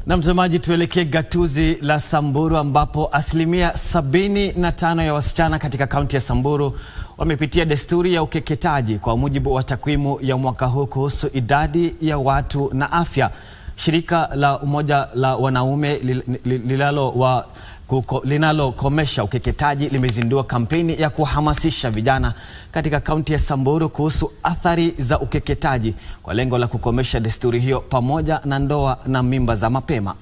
Na mtazamaji, tuelekee gatuzi la Samburu ambapo asilimia sabini na tano ya wasichana katika kaunti ya Samburu wamepitia desturi ya ukeketaji kwa mujibu wa takwimu ya mwaka huu kuhusu idadi ya watu na afya. Shirika la Umoja la Wanaume linalo wa linalokomesha ukeketaji limezindua kampeni ya kuhamasisha vijana katika kaunti ya Samburu kuhusu athari za ukeketaji kwa lengo la kukomesha desturi hiyo pamoja na ndoa na mimba za mapema.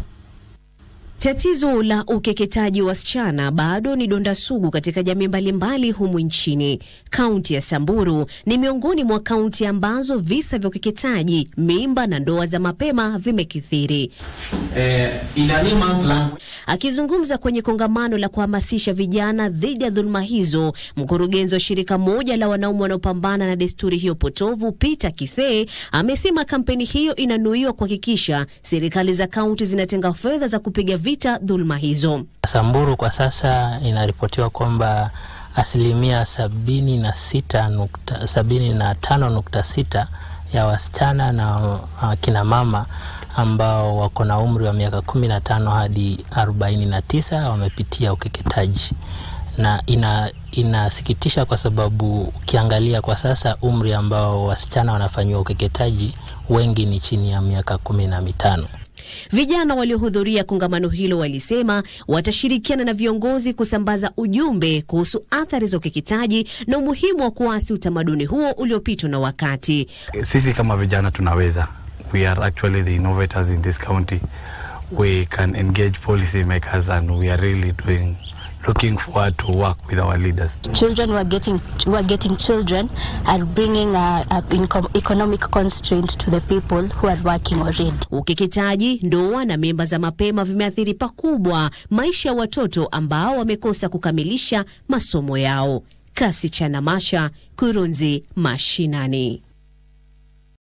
Tatizo la ukeketaji wa wasichana bado ni donda sugu katika jamii mbalimbali humu nchini. Kaunti ya Samburu ni miongoni mwa kaunti ambazo visa vya ukeketaji, mimba na ndoa za mapema vimekithiri. Eh, in a layman's language, Akizungumza kwenye kongamano la kuhamasisha vijana dhidi ya dhuluma hizo, mkurugenzi wa shirika moja la wanaume wanaopambana na desturi hiyo potovu, Peter Kithee, amesema kampeni hiyo inanuiwa kuhakikisha serikali za kaunti zinatenga fedha za kupiga vita dhuluma hizo. Samburu kwa sasa inaripotiwa kwamba asilimia sabini na sita nukta, sabini na tano nukta sita ya wasichana na uh, kina mama ambao wako na umri wa miaka kumi na tano hadi arobaini na tisa wamepitia ukeketaji na ina inasikitisha kwa sababu ukiangalia kwa sasa umri ambao wasichana wanafanyiwa ukeketaji wengi ni chini ya miaka kumi na mitano. Vijana waliohudhuria kongamano hilo walisema watashirikiana na viongozi kusambaza ujumbe kuhusu athari za ukeketaji na umuhimu wa kuasi utamaduni huo uliopitwa na wakati. Sisi kama vijana tunaweza. We are actually the innovators in this county. We can engage policy makers and we are really doing looking forward to work with our leaders. children who are getting who are getting children are bringing uh, uh, income, economic constraints to the people who are working already. Ukeketaji, ndoa na mimba za mapema vimeathiri pakubwa maisha ya watoto ambao wamekosa kukamilisha masomo yao. Kasi cha Namasha, Kurunzi Mashinani.